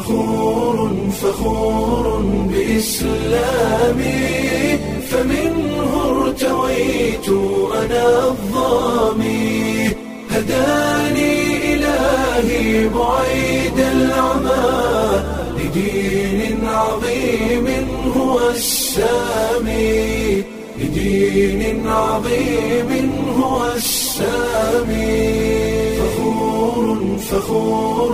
فخور فخور بإسلامي فمنه ارتويت أنا الظامي هداني إلهي بعيد العمى لدين عظيم هو السامي لدين عظيم هو السامي فخور فخور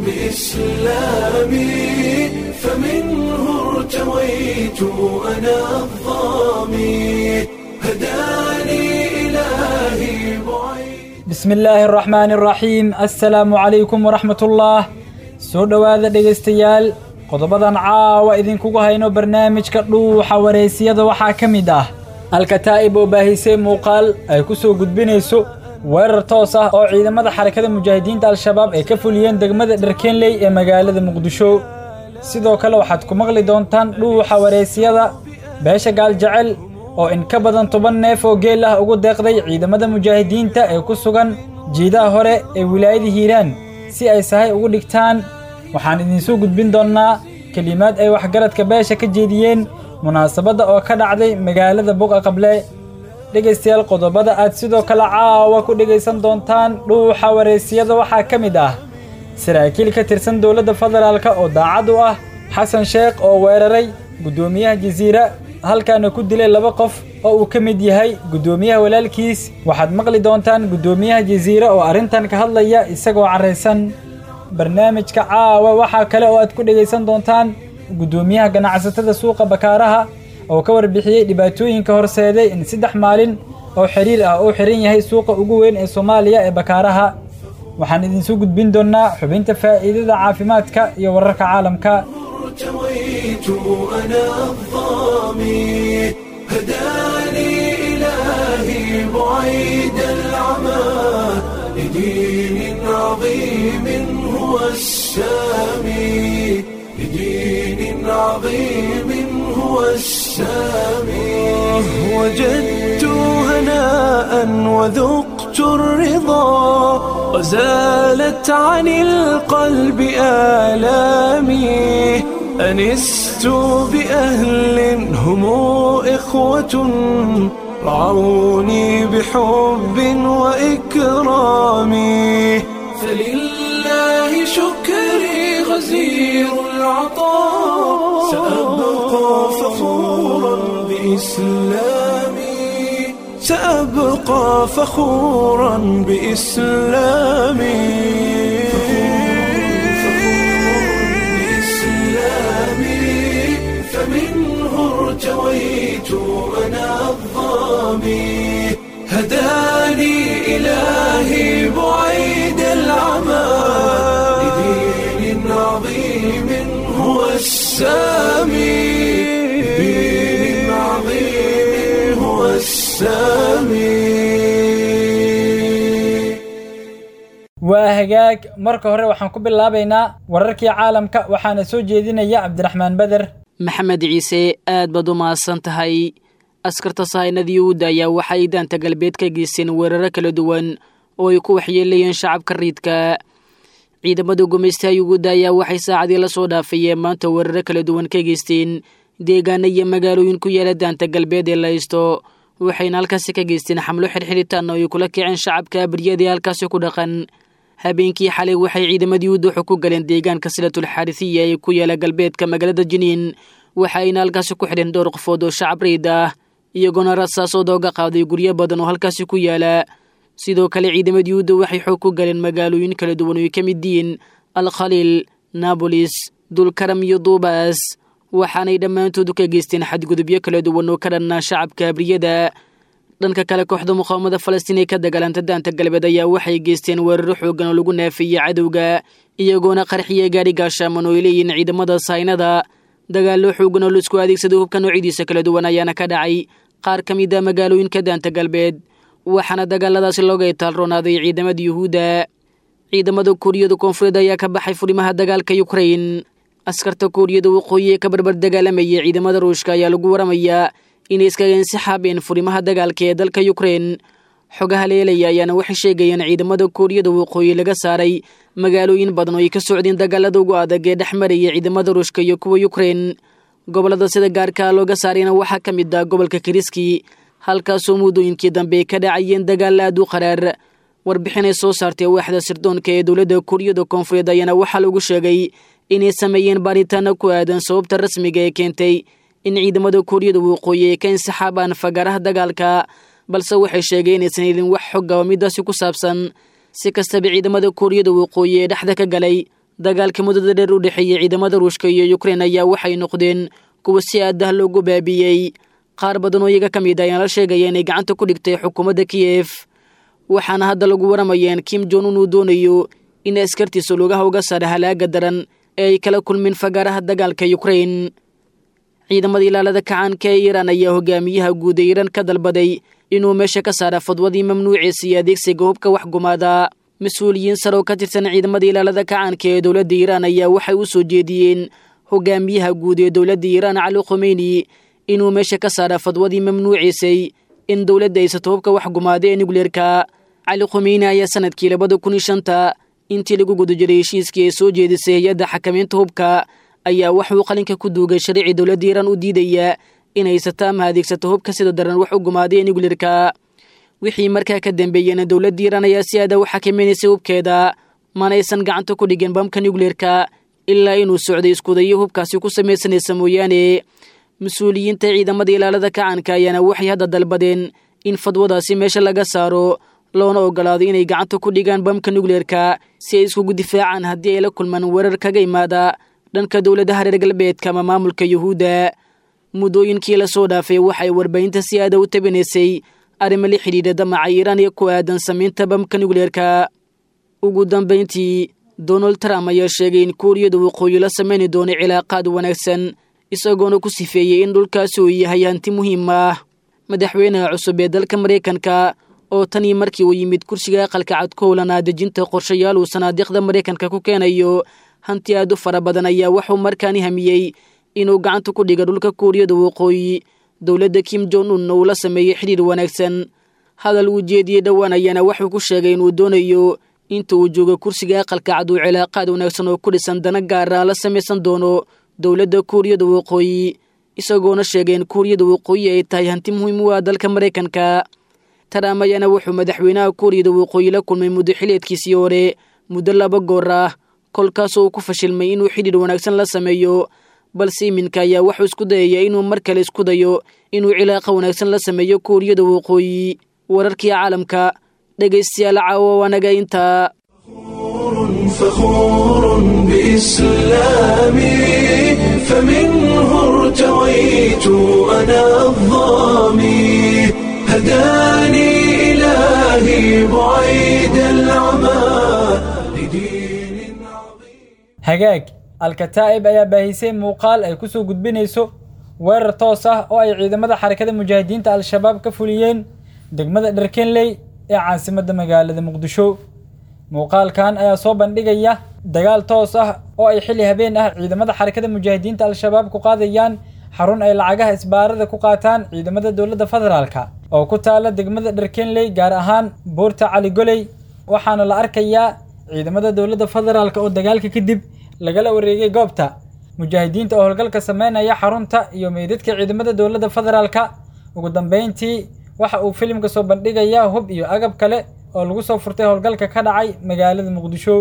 بإسلامي فمنه ارتويت أنا الظامي هداني إلهي بعيد bismi illaahi araxmaani araxiim assalaamu calaykum waraxmatullaah soo dhowaada dhegaystayaal qodobadan caawa idinkugu hayno barnaamijka dhuuxa wareysiyada waxaa ka mid ah alkataa'ib oo baahisay muuqaal ay ku soo gudbinayso weerar toos ah oo ciidamada xarakada mujaahidiinta al-shabaab ay ka fuliyeen degmada dharkeenley ee magaalada muqdisho sidoo kale waxaad ku maqli doontaan dhuuxa wareysiyada beesha gaaljecel oo in ka badan toban neef oo geel ah ugu deeqday ciidamada mujaahidiinta ee ku sugan jiidaha hore ee wilaayada hiiraan si ay sahay ugu dhigtaan waxaan idinsoo gudbin doonnaa kelimaad ay waxgaradka beesha ka jeediyeen munaasabadda oo ka dhacday magaalada buqa qable dhegaystayaal qodobada aad sidoo kale caawa ku dhegaysan doontaan dhuuxa wareysiyada waxaa ka mid ah saraakiil ka tirsan dowladda federaalka oo daacad u ah xasan sheekh oo weeraray guddoomiyaha jasiira halkaana ku dilay laba qof oo uu ka mid yahay guddoomiyaha walaalkiis waxaad maqli doontaan guddoomiyaha jasiira oo arrintan ka hadlaya isagoo carraysan barnaamijka caawa waxaa kale oo aad ku dhegaysan doontaan guddoomiyaha ganacsatada suuqa bakaaraha oo ka warbixiyey dhibaatooyinka horseeday in saddex maalin oo xiriir ah uu xihan yahay suuqa ugu weyn ee soomaaliya ee bakaaraha waxaan idinsoo gudbin doonnaa xubinta faa'iidada caafimaadka iyo wararka caalamka ارتويت أنا الظامي هداني إلهي بعيد العمى لدين عظيم هو السامي لدين عظيم هو السامي وجدت هناء وذقت الرضا وزالت عن القلب آلامي أنست بأهل هم إخوة رعوني بحب وإكرام فلله شكري غزير العطاء سأبقى فخورا بإسلامي سأبقى فخورا بإسلامي فمنه ارتويت أنا الظامي هداني إلهي بعيد العمى لدين عظيم هو السامي لدين عظيم هو السامي waa hagaag marka hore waxaan ku bilaabaynaa wararkii caalamka waxaana soo jeedinaya cabdiraxmaan beder maxamed ciise aad baad u mahadsan tahay askarta sahaynadii uudda ayaa waxay daanta galbeed ka geysteen weeraro kala duwan oo ay ku waxyeelayeen shacabka riidka ciidamada gumaystaha yuguudda ayaa waxay saacadii la soo dhaafayeen maanta weeraro kala duwan ka geysteen deegaana iyo magaalooyin ku yaala daanta galbeed ee laysto waxayna halkaasi ka geysteen xamlo xirxiritaan oo ay kula kiceen shacabka baryada ee halkaasi ku dhaqan habeenkii xalay waxay ciidamadii uduxu ku galeen deegaanka silatul xaarisiya ee ku yaala galbeedka magaalada jiniin waxaayna halkaasi ku xidheen dhowr qofood oo shacab riid ah iyagoona rasaasoo dooga qaaday guryo badan oo halkaasi ku yaala sidoo kale ciidamadii uda waxay xoog ku galeen magaalooyin kala duwan oo ay ka mid yihiin alkhaliil nabolis dulkaram iyo duubaas waxaanay dhammaantoodu ka geysteen xadgudubyo kala duwan oo ka dhannaa shacabka abriyada dhanka kale kooxda muqaawamada falastiin ee ka dagaalanta daanta galbeed ayaa waxay geysteen weeraro xoogan oo lagu naafiyey cadowga iyagoona qarxiya gaadhi gaashaaman oo ay leeyihiin ciidamada saynada dagaallo xoogan oo laisku adeegsaday hubka noocyadiisa kala duwan ayaana ka dhacay qaar ka mid a magaalooyinka daanta galbeed waxaana dagaaladaasi looga itaalroonaaday ciidamada yuhuudda ciidamada kuuriyada koonfureed ayaa ka baxay furimaha dagaalka yukrain askarta kuuriyada waqooyi ee ka barbar dagaalamayay ciidamada ruushka ayaa lagu waramayaa inay iskaga insixaabeen furimaha dagaalka ee dalka yukrain xogaha leelaya ayaana waxay sheegayeen ciidamada kuuriyada waqooyi laga saaray magaalooyin badan oo ay ka socdeen dagaalada ugu adag ee dhex maraya ciidamada ruushka iyo kuwa yukrein gobollada sida gaarkaa looga saarayna waxaa ka mid ah gobolka kiriski halkaasoo muddooyinkii dambe ay ka dhacayeen dagaal aad u qaraar warbixinay soo saartay waaxda sirdoonka ee dowladda kuuriyada koonfureed ayaana waxaa lagu sheegay inay sameeyeen baaritaano ku aadan sababta rasmiga ee keentay in ciidamada kuuriyada waqooyi ay ka insixaabaan fagaaraha dagaalka balse waxay sheegeen inaysan helin wax xogga oo midaasi ku saabsan si kastaba ciidamada kuuriyada waqooyi ee dhexda ka galay dagaalka muddada dheer u dhexeeyey ciidamada ruushka iyo yukrein ayaa waxay noqdeen kuwa si aadah loogu baabiyey qaar badan oo iyaga ka mid ah ayaan la sheegaya inay gacanta ku dhigtay xukuumadda kiyef waxaana hadda lagu waramayeen kim jon un uu doonayo in askartiisa lugaha uga saara halaaga daran ee ay kala kulmeen fagaaraha dagaalka yukrein ciidamada ilaalada kacaanka ee iiraan ayaa hogaamiyaha guud ee iiraan ka dalbaday inuu meesha ka saara fadwadii mamnuuciisa iyo adeegsiga hubka wax gumaada mas-uuliyiin sare oo ka tirsan ciidamada ilaalada kacaanka ee dowladda iiraan ayaa waxay u soo jeediyeen hogaamiyaha guud ee dowladda iiraan cali khomeyni inuu meesha ka saara fadwadii mamnuuciisay in dowladda aysato hubka wax gumaada ee nukleerka cali khomeyni ayaa sanadkii labada kun iyo shanta intii lagu guda jiray heshiiskii ay soo jeedisay hay-adda xakamaynta hubka ayaa waxuu qalinka ku duugay sharci dowladda iiraan u diidaya in haysato ama adeegsato hubka sida daran wax u gumaaday ee nukleerka wixii markaa ka dambeeyena dowladda iiraan ayaa si aada u xakamaynaysay hubkeeda manaysan gacanta ku dhigin bamka nukleerka ilaa inuu socday iskudayo hubkaasi ku samaysanaysa mooyaane mas-uuliyiinta ciidamada ilaalada kacaanka ayaana waxay hadda dalbadeen in fadwadaasi meesha laga saaro loona ogolaado inay gacanta ku dhigaan bamka nukleerka si ay iskugu difaacaan haddii ay la kulmaan weerar kaga imaada dhanka dowladaha reer galbeedka ama maamulka yuhuudda muddooyinkii lasoo dhaafay waxay warbaahinta si aada u tabinaysay arrimo la xidhiidha damaca iiraan iyo ku aadan samaynta bamka nukleerka ugu dambayntii donald trump ayaa sheegay in kuuriyada waqooyi la samayni doono cilaaqaad wanaagsan isagoona ku sifeeyey in dhulkaasi uu yahay hanti muhiim ah madaxweynaha cusub ee dalka maraykanka oo tan iyo markii uu yimid kursiga aqalka cad ku howlanaa dejinta qorshayaal uu sanaadiiqda maraykanka ku keenayo hanti aad u fara badan ayaa waxuu markaani hamiyey inuu gacanta ku dhiga dhulka kuuriyada waqooyi dowladda kim jon unna uu la sameeyey xidhiir wanaagsan hadal uu jeediyey dhowaan ayaana wuxuu ku sheegay inuu doonayo inta uu joogo kursiga aqalka cad uu cilaaqaad wanaagsan oo ku dhisan dana gaara la samaysan doono dowladda kuuriyada waqooyi isagoona sheegay in kuuriyada waqooyi ay tahay hanti muhiim u ah dalka maraykanka trump ayaana wuxuu madaxweynaha kuuriyada waqooyi la kulmay muddo xileedkiisii hore muddo laba goor ah kolkaasoo uu ku fashilmay inuu xidhiir wanaagsan la sameeyo balse iminka ayaa wuxuu isku dayaya inuu mar kale isku dayo inuu cilaaqa wanaagsan la sameeyo kuuriyada waqooyi wararkii caalamka dhegaystayaal caawa wanaga intaa فخور بإسلامي فمنه ارتويت أنا الظامي هداني إلهي بعيد العمى لدين عظيم hagaag alkataa'ib ayaa baahisay muuqaal ay ku soo gudbinayso weerar toos ah oo ay ciidamada xarakada mujaahidiinta al-shabaab ka fuliyeen degmada dharkenley ee caasimadda magaalada muqdisho muuqaalkan ayaa soo bandhigaya dagaal toos ah oo ay xilli habeen ah ciidamada xarakada mujaahidiinta al-shabaab ku qaadayaan xarun ay lacagaha isbaarada ku qaataan ciidamada dowladda federaalka oo ku taala degmada dharkenley gaar ahaan buurta cali goley waxaana la arkayaa ciidamada dowladda federaalka oo dagaalka kadib lagala wareegay goobta mujaahidiinta oo howlgalka sameynaya xarunta iyo meydadka ciidamada dowladda federaalka ugu dambeyntii waxa uu filimka soo bandhigayaa hub iyo agab kale oo lagu soo furtay howlgalka ka dhacay magaalada muqdisho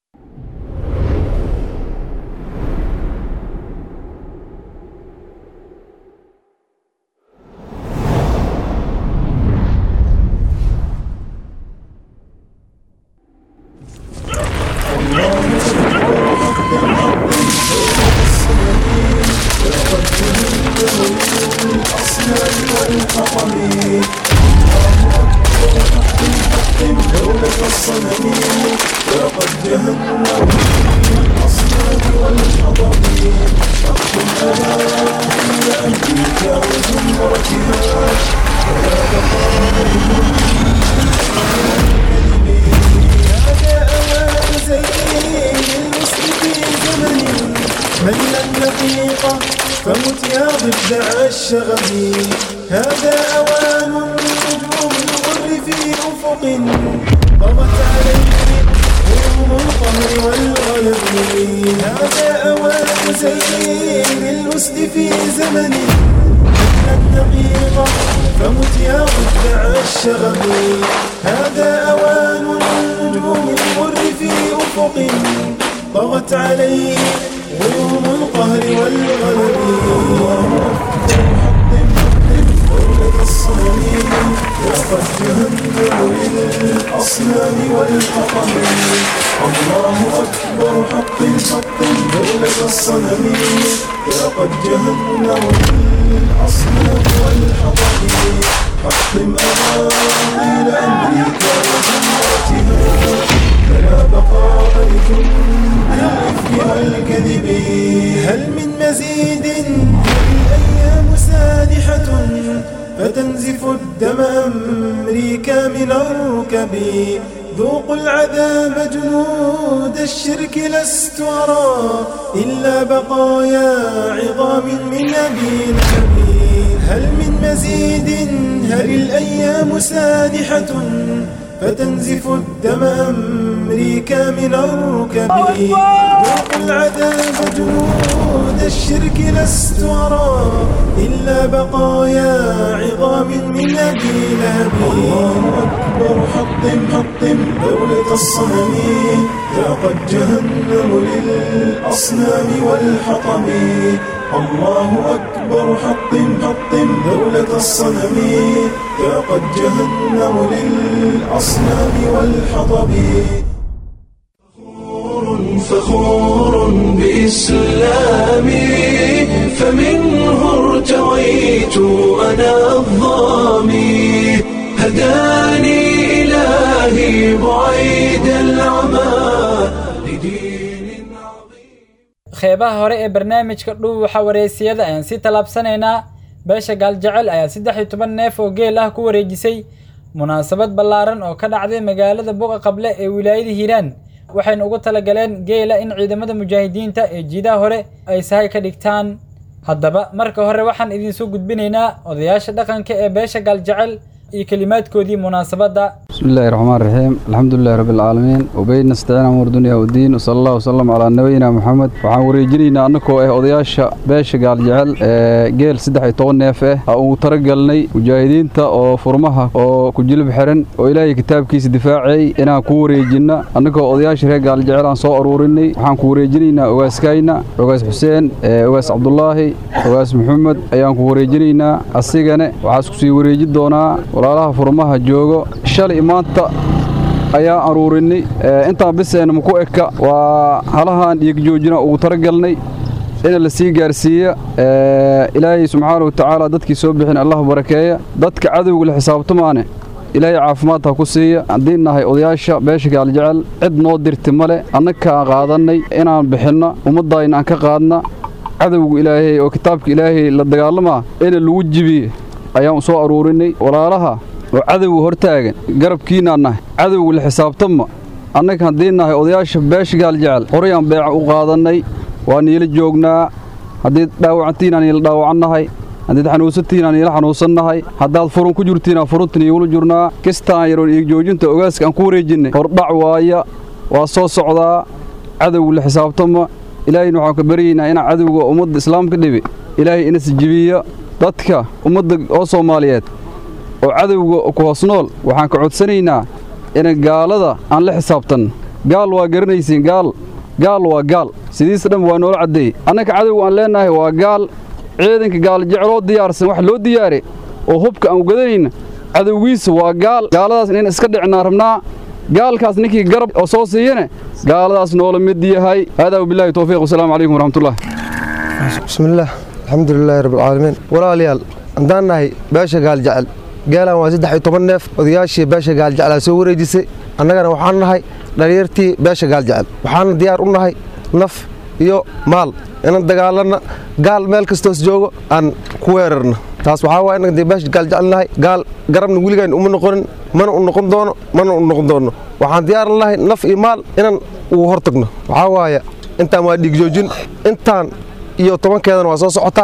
من الدقيقة فمت يا ضفدع الشغب هذا أوان نجوم الغر في أفق طغت عليه القهر والغلب هذا أوان زين الأسد في زمن الدقيقة فمت يا ضد الشغب هذا أوان النجوم المر في أفق طغت عليه غيوم القهر والغلب الصنم وقد جهنم للأصنام والحطم الله أكبر حق حق دولة الصنم لقد جهنم للأصنام والحطم حطم أباطيل أمريكا وجناتها فلا بقاء لجند الإفك والكذب هل من مزيد الأيام سادحة فتنزف الدم أمريكا من الركب ذوقوا العذاب جنود الشرك لست أرى إلا بقايا عظام من أبي لهب هل من مزيد هل الأيام سادحة فتنزف الدم أمريكا من الركب ذوقوا العذاب جنود الشرك لست أرى إلا بقايا عظام من أبي لهب الله أكبر حطم حطم دولة الصنم لقد جهنم للأصنام والحطم الله أكبر حطم حطم دولة الصنم لقد جهنم للأصنام والحطب فخور بإسلامي فمنه ارتويت أنا الظامي هداني إلهي بعيد العمى لدين عظيم qeybaha hore ee barnaamijka dhuuxa wareysiyada ayaan si tallaabsanaynaa beesha gaaljecel ayaa saddex iyo toban neef oo geel ah ku wareejisay munaasabad ballaaran oo ka dhacday magaalada buqa qable ee wilaayada hiiraan waxayna ugu talagaleen geela in ciidamada mujaahidiinta ee jiidaha hore ay sahay ka dhigtaan haddaba marka hore waxaan idinsoo gudbinaynaa odayaasha dhaqanka ee beesha gaaljecel iyo kelimaadkoodii munaasabadda بسم الله الرحمن الرحيم الحمد لله رب العالمين وبين نستعين أمور دنيا والدين وصلى الله وسلم على نبينا محمد waxaan wareejinaynaa annagoo ah odayaasha beesha gaaljecel ee geel saddex iyo toban neef ah ha uu talagalnay mujaahidiinta oo furmaha oo ku jilib xiran oo ilaahay kitaabkiisa difaacay inaan ku wareejinna annagoo odayaasha reer gaaljecel aan soo aruurinay waxaan ku wareejinaynaa ogaaskayna ogaas xuseen ee ogaas cabdulaahi ogaas maxamed ayaan ku wareejinaynaa asigane waxaa isku sii wareeji doonaa walaalaha furmaha joogo shalay maanta ayaan aruurinay intaan biseenna maku eka waa halahaan dhiigjoojina ugu talagalnay in la sii gaarsiiya ilaahay subxaana watacaala dadkii soo bixin allah barakeeya dadka cadowga la xisaabtamaane ilaahay caafimaad ha ku siiya haddii nahay odayaasha beesha gaaljecel cid noo dirti male annakaan qaadannay inaan bixinno ummaddaayna aan ka qaadna cadowga ilaahay oo kitaabka ilaahay la dagaalamaa ina lagu jibiye ayaan soo aruurinay walaalaha oo cadowga hortaagan garabkiinaan nahay cadowga la xisaabtama annaga haddii nahay odayaasha beesha gaaljecel horay aan beeca u qaadannay waa niila joognaa haddii dhaawacantiin aan niila dhaawacannahay haddiid xanuunsantiin aan niila xanuunsannahay haddaad furun ku jirtiin furunta niigula jirnaa kistaan yaroon iigjoojinta ogaaska aan ku wareejinnay hordhac waaya waa soo socdaa cadowga la xisaabtama ilaahayna waxaan ka baryaynaa inaan cadowga ummadda islaamka dhibi ilaahay ina sijibiya dadka ummadda oo soomaaliyeed oo cadowga ku hoos nool waxaan ka codsanaynaa ina gaalada aan la xisaabtanno gaal waa garanaysiin gaal gaal waa gaal sidiisa dhan waa noola caddeeyey annaka cadowga aan leennahay waa gaal ciidanka gaal jecloo diyaarsan wax loo diyaare oo hubka aan ugadanayna cadowgiisa waa gaal gaaladaas in iska dhicnaa rabnaa gaalkaas ninkii garab oo soo siiyane gaaladaas noola mid yahay haadaa wabilaahi towfiiq wasalaamu calaykum waraxmatullah bismillaah alxamdulilaahi rabbilcaalamiin walaalayaal haddaan nahay beesha gaaljecel geelan waa saddex iyo toban neef odayaashii beesha gaaljeclaa soo wareejisay annagana waxaan nahay dhalinyartii beesha gaaljecel waxaana diyaar u nahay naf iyo maal inaan dagaalanna gaal meel kastoos joogo aan ku weerarna taas waxaa waa innaga dee beesha gaaljecel nahay gaal garabna weligaan uma noqonin mana u noqon doono mana u noqon doono waxaan diyaar nahay naf iyo maal inaan ugu hortagno waxaa waaya intaan waa dhiigjoojin intaan iyo tobankeedana waa soo socotaa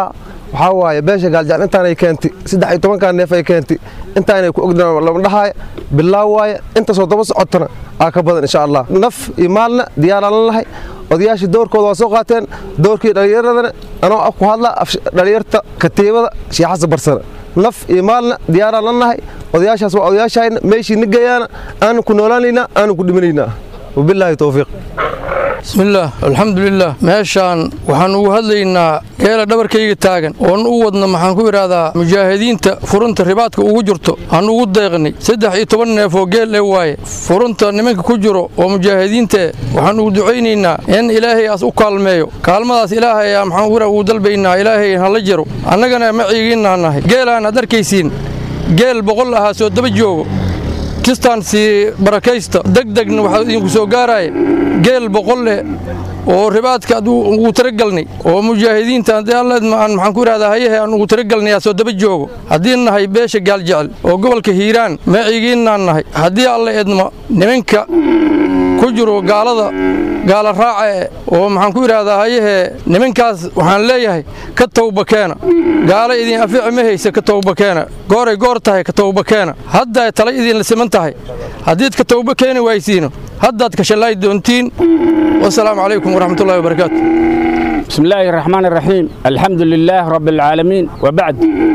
waxaa waaye beesha gaaljecel intaanay keentay saddex iyo tobankaa neef ay keentay intaanay ku ogdaan lama dhahaaya bilaa waaye intaasoo daba socotana aa ka badan insha allah naf iyo maalna diyaaraan la lahay odayaashii doorkooda waa soo qaateen doorkii dhallinyaradana anoo ku hadla dhallinyarta katiibada sheekh xasan barsana naf iyo maalna diyaaraan la nahay odayaashaas waa odayaashayna meeshii na geeyaana aanu ku noolaanaynaa aanu ku dhimanaynaa wabilaahi towfiiq bismillaah alxamdulilah meeshaan waxaan ugu hadlaynaa geela dhabarkayga taagan oon u wadna maxaan ku idhaahdaa mujaahidiinta furunta ribaadka ugu jirto aan ugu deeqnay saddex iyo toban neef oo geel ee waaye furunta nimanka ku jiro oo mujaahidiintae waxaan ugu ducaynaynaa in ilaahay aas u kaalmeeyo kaalmadaas ilaahay aa maxaan ku ugu dalbaynaa ilaahay hala jiro annagana maciigiinaa nahay geelaan aad arkaysiin geel boqol ahaa soo daba joogo kistaan sii barakaysta degdegna waxaa idinku soo gaaraya geel boqol leh oo ribaadka ad ugu talagalnay oo mujaahidiinta haddii alla aan maxaan ku idhahdaa hayahe aan ugu talagalnayaa soo daba joogo haddii nahay beesha gaaljecel oo gobolka hiiraan maciigiinnaan nahay haddii alla edma nimanka ku jiro gaalada gaala raace oo maxaan ku idhaahdaa hayahee nimankaas waxaan leeyahay ka tawbakeena gaala idin afiici ma haysa ka tawbakeena gooray goor tahay ka tawbakeena hadday tala idinla siman tahay haddiid ka tawba keeni waysiino haddaad kashallaay doontiin wasalaamu calaykum waraxmatullahi wabarakaatu بسم الله الرحمن الرحيم الحمد لله رب العالمين وبعد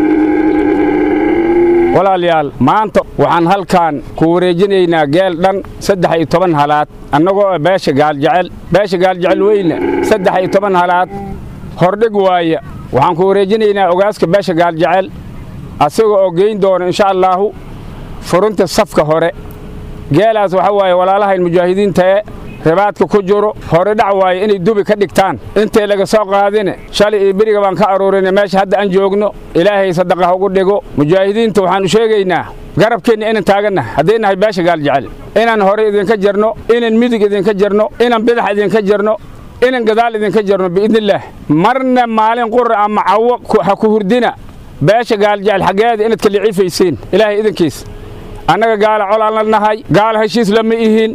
walaalayaal maanta waxaan halkan ku wareejinaynaa geel dhan saddex iyo toban halaad annagoo beesha gaaljecel beesha gaaljecel weyne saddex iyo toban halaad hordhig waaya waxaan ku wareejinaynaa ogaaska beesha gaaljecel asaga oo geyn doona insha allaahu furunta safka hore geelaas waxa waaye walaalahayn mujaahidiintae ribaadka ku jiro hore dhac waaye inay dubi ka dhigtaan intay laga soo qaadine shalay iyo beriga baan ka aruurinay meesha hadda aan joogno ilaahay sadaqa ugu dhigo mujaahidiinta waxaannu sheegaynaa garabkeenna inaan taagannahay hadday nahay beesha gaaljecel inaan hore idinka jirno inaan midig idinka jirno inaan bidax idinka jirno inaan gadaal idinka jirno biidnillaah marna maalin qura ama cawo ha ku hurdina beesha gaaljecel xaggeeda inaad ka liciifaysiin ilaahay idinkiis annaga gaala colaan la nahay gaala heshiis lama ihin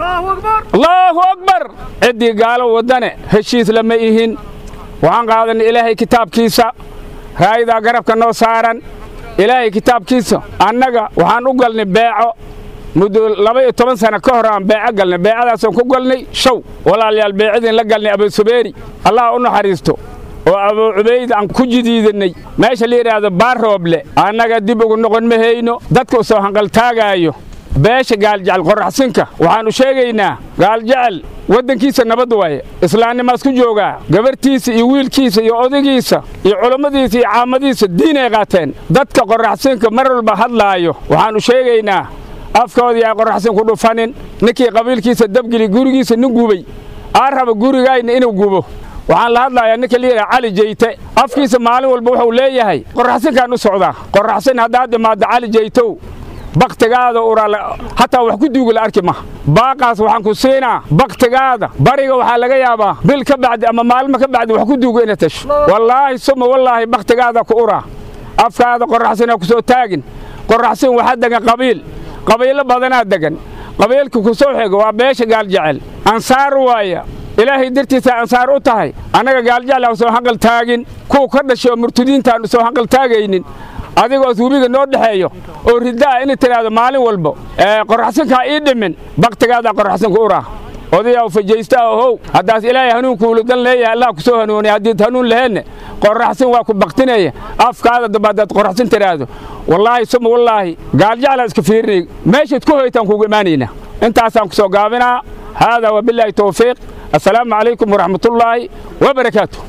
allaahu akbar ciddii gaalo waddane heshiis lama ihin waxaan qaadanay ilaahay kitaabkiisa raayadaa garabka noo saaran ilaahay kitaabkiisa annaga waxaan u galnay beeco muddo laba iyo toban sano ka hor aan beeco galnay beecadaasaan ku galnay show walaalayaal beecadiin la galnay abusubeeri allah u naxariisto oo abuu cubayd aan ku jidiidannay meesha la yidhaahdo baarrooble annaga dib ugu noqon ma hayno dadka u soo hanqaltaagaayo beesha gaaljecel qorraxsinka waxaannu sheegaynaa gaaljecel waddankiisa nabad waaye islaamnimaas ku joogaa gabarhtiisa iyo wiilkiisa iyo odagiisa iyo culummadiisa iyo caamadiisa diinay qaateen dadka qorraxsinka mar walba hadlaayo waxaannu sheegaynaa afkoodii ay qorraxsin ku dhufanin ninkii qabiilkiisa dabgeli gurigiisa nin gubay aa raba gurigayna inuu gubo waxaan la hadlayaa ninka layidhaha cali jeyte afkiisa maalin walba wuxuu leeyahay qorraxsinkaan u socdaa qorraxsin haddaad imaaddo cali jeytow bakhtigaada uraa hataa wax ku duuga la arki maha baaqaas waxaan ku siinaa bakhtigaada bariga waxaa laga yaabaa bil ka bacdi ama maalmo ka bacdi wax ku duuga ina tasho wallaahi suma wallaahi bakhtigaada ku uraa afkaada qorraxsinaa ku soo taagin qorraxsin waxaa degan qabiil qabiilo badanaa degan qabiilka ku soo xiga waa beesha gaaljecel ansaar waaya ilaahay dartiisa ansaar u tahay annaga gaaljecel aan soo hanqal taagin kuwa ka dhashay oo murtadiintaannu soo hanqal taagaynin adigoos webiga noo dhexeeyo oo ridda'a inay tidhaahdo maalin walba qorraxsinkaa ii dhimin bakhtigaadaa qorraxsinku uraa odayaw fajaysta ahow haddaas ilaahay hanuunkuulu dan leeyahay allah ku soo hanuuniya haddiid hanuun laheenne qorraxsin waa ku baktinaya afkaada damba haddaad qorraxsin tidhaahdo wallaahi suma wallaahi gaaljeclaa iska fiirinay meeshaad ku hoytaan kuugu imaanaynaa intaasaan ku soo gaabinaa haadaa wabilaahi towfiiq assalaamu calaykum waraxmatullaahi wabarakaatu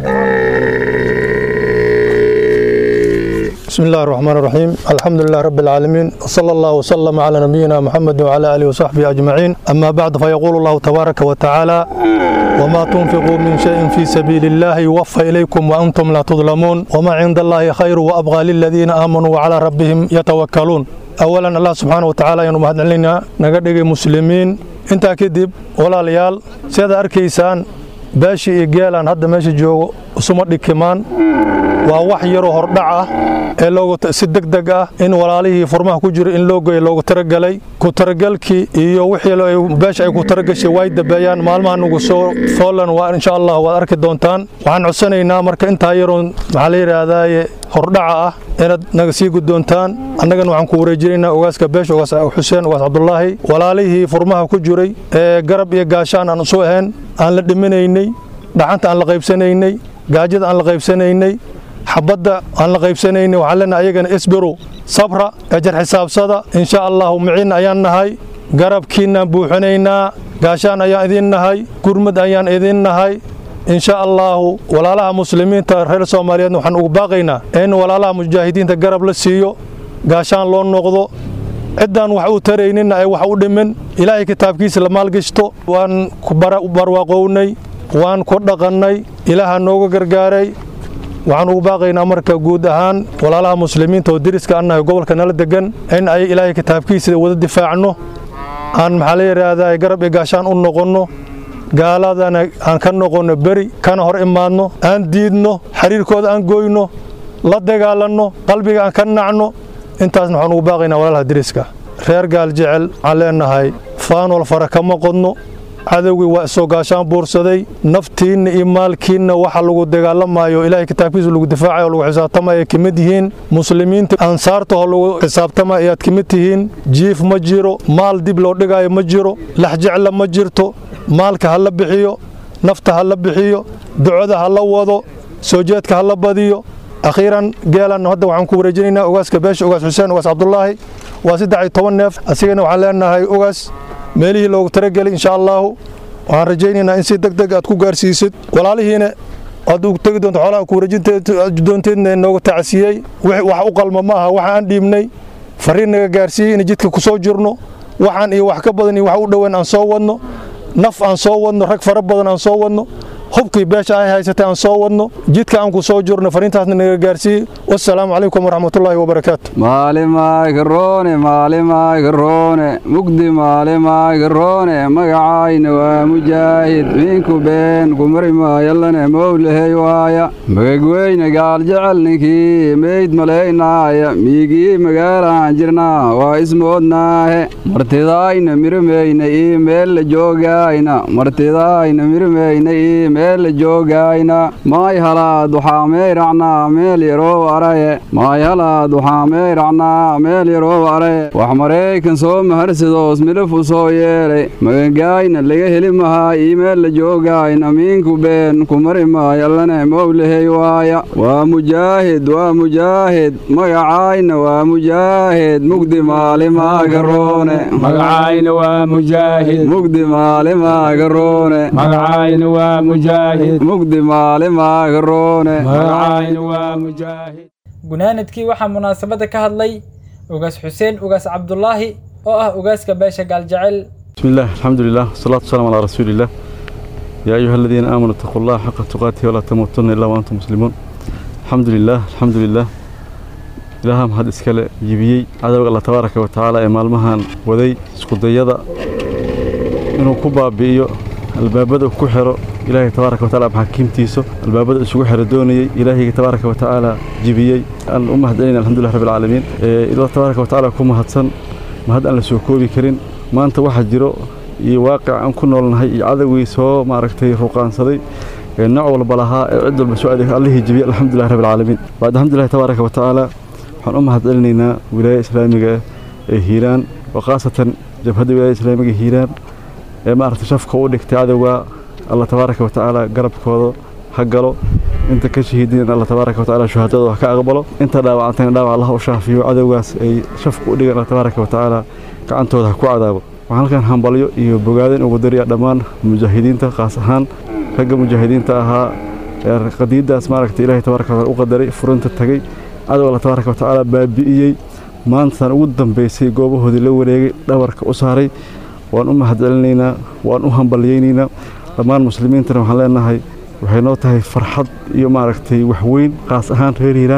بسم الله الرحمن الرحيم الحمد لله رب العالمين وصلى الله وسلم على نبينا محمد وعلى آله وصحبه أجمعين أما بعد فيقول الله تبارك وتعالى وما تنفقوا من شيء في سبيل الله يوفى إليكم وأنتم لا تظلمون وما عند الله خير وأبغى للذين آمنوا وعلى ربهم يتوكلون أولا الله سبحانه وتعالى ينو مهد علينا نقدق مسلمين انت كدب ولا ليال سيدا أركيسان baashi iyo geelaan hadda meesha joogo isuma dhikimaan waa wax yaroo hordhac ah ee looga si degdeg ah in walaalihii furmaha ku jira in loo goya loogu talagalay ku talagalkii iyo wixii beesha ay ku talagashay way dambeeyaan maalmaha nugu soo foolan waa insha allah waad arki doontaan waxaan codsanaynaa marka intaa yaroon maxaa la yidhaahdaaye hordhaca ah inaad naga sii guddoontaan annagana waxaan ku wareejinaynaa ogaaska beesha ogaas xuseen ogaas cabdulaahi walaalihii furmaha ku jiray ee garab iyo gaashaan aan isu ahayn aan la dhiminaynay dhaxanta aan la qaybsanaynay gaajada aan la qaybsanaynay xabadda aan la qaybsanaynay waxaan leenahay ayagana isbiru sabra ejar xisaabsada insha allahu miciin ayaan nahay garabkiinaan buuxinaynaa gaashaan ayaan idin nahay gurmad ayaan idin nahay insha allaahu walaalaha muslimiinta reer soomaaliyeed waxaan ugu baaqaynaa in walaalaha mujaahidiinta garab la siiyo gaashaan loo noqdo ciddaan wax u tarayninna ay wax u dhimin ilaahay kitaabkiisa la maalgashto waan ku barwaaqownay waan ku dhaqannay ilaaha nooga gargaaray waxaan ugu baaqaynaa marka guud ahaan walaalaha muslimiinta oo deriska annahay gobolka nala degan in ay ilaahay kitaabkiisa wada difaacno aan maxaa la yidhaahdaa garab iyo gaashaan u noqonno gaaladana aan ka noqonno beri kana hor imaadno aan diidno xiriirkooda aan goyno la dagaalanno qalbiga aan ka nacno intaasna waxaan ugu baaqaynaa walaalaha deriska reer gaal jecel waxaan leenahay faanol fara kama qodno cadowgii waa isoo gaashaan buursaday naftiinna iyo maalkiinna waxa lagu dagaalamayo ilaahay kitaabkiisa lagu difaacayo o lagu xisaabtamayo ka mid yihiin muslimiinta ansaartaho lagu xisaabtamayo ayaad ka mid tihiin jiif ma jiro maal dib loo dhigaayo ma jiro laxjecla ma jirto maalka ha la bixiyo nafta ha la bixiyo ducada ha la wado soo jeedka ha la badiyo akhiiran geelan hadda waxaan ku wareejinaynaa ogaaska beesha ogaas xuseen ogaas cabdulaahi waa saddex iyo toban neef asigana waxaan leenahay ogaas meelihii loogu talagelay insha allaahu waxaan rajaynaynaa in si deg deg aad ku gaarsiisid walaalihiina aad u tegi doonto xoolaha ku wareejindoonteedna nooga tacasiyey wax u qalma ma aha waxa aan dhiibnay fariin naga gaarsiiyey in jidka ku soo jirno waxaan iyo wax ka badan iyo wax u dhoweyn aan soo wadno naf aan soo wadno rag fara badan aan soo wadno hubkii beesha ay haysatay aan soo wadno jidka aan ku soo jirno fariintaasna naga gaarsiiyey wassalaamu calaykum waraxmatullaahi wabarakaatu maalimaagarone maalimaagarone mugdi maalimaagarone magacayna waa mujaahid miinku been kumari maayallane mowlahey waaya magagweyne gaal jecel ninkii meyd malaynaaya miigii magaalaan jirnaa waa ismoodnaahe martidaayna mirimeyna ii meel la joogaayna martidaayna mirimeyna ii meel la joogaayna maay halaad waxaa meyracnaa meel yaroo araye maay halaad waxaa meyracnaa meel yaroo araye wax maraykan soo maharsadoos milafu soo yeelay magagaayna laga heli mahaa ii meel la joogaayna miinku been kumari maayallane mowlahey waaya waa mujaahid waa mujaahid magacaayna waa mujaahid mugdi maalimaagarone magacayna waa mujaahid mugdi maalimaagarone magacayna waa mujaahid mugdi maalimaagarone magacayna waa mujaahid gunaanadkii waxaa munaasabadda ka hadlay ugaas xuseen ugaas cabdulaahi oo ah ugaaska beesha gaaljecel بسم الله الحمد لله والصلاة والسلام على رسول الله يا أيها الذين آمنوا اتقوا الله حق تقاته ولا تموتن إلا وأنتم مسلمون الحمد لله الحمد لله إلهام هذا إسكال يبيي عدو الله تبارك وتعالى إمال مهان وذي سكودية إنه كوبا بيو البابد كحرو إلهي تبارك وتعالى بحكيمتيسو البابد isugu xira doonayay ilaahay tabaaraka wa tacaala jibiyay aan u mahadcelinaa alxamdulilah rabbil caalamiin ilaahay tabaaraka wa tacaala ku mahadsan mahad aan la soo koobi karin maanta waxaa jiro iyo waaqic aan ku noolnahay iyo cadowgii soo maaragtay ruqaansaday ee nooc walba lahaa ee cid walba soo adeeg allihii jibiyay alxamdulilah rabbil caalamiin bacd alxamdulilah tabaaraka wa tacaala waxaan u mahadcelinaynaa wilaaya islaamiga ee hiiraan oo khaasatan jabhadda wilaaya islaamiga hiiraan ee maaragtay shafka u dhigtay cadowga الله تبارك وتعالى قرب كودو حقلو انت كشهيدين الله تبارك وتعالى شهادته وحكا أقبله انت داوعتين داوع الله وشافيه عدوغاس اي شفق وديق الله تبارك وتعالى كعنتودا كو عذابه waxaan halkan hambalyo iyo bogaadin ugu dariya dhammaan mujaahidiinta qaas ahaan ragga mujaahidiinta ahaa ee qadiidaas maaragtay ilaahay tabaaraka wataala u qadaray furinta tagay cadow allah tabaaraka watacaala baabi'iyey maantan ugu dambaysay goobahoodii la wareegay dhabarka u saaray waan u mahadcelinaynaa waan u hambalyaynaynaa dhammaan muslimiintana waxaan leenahay waxay noo tahay farxad iyo maaragtay waxweyn qaas ahaan reer hiiraan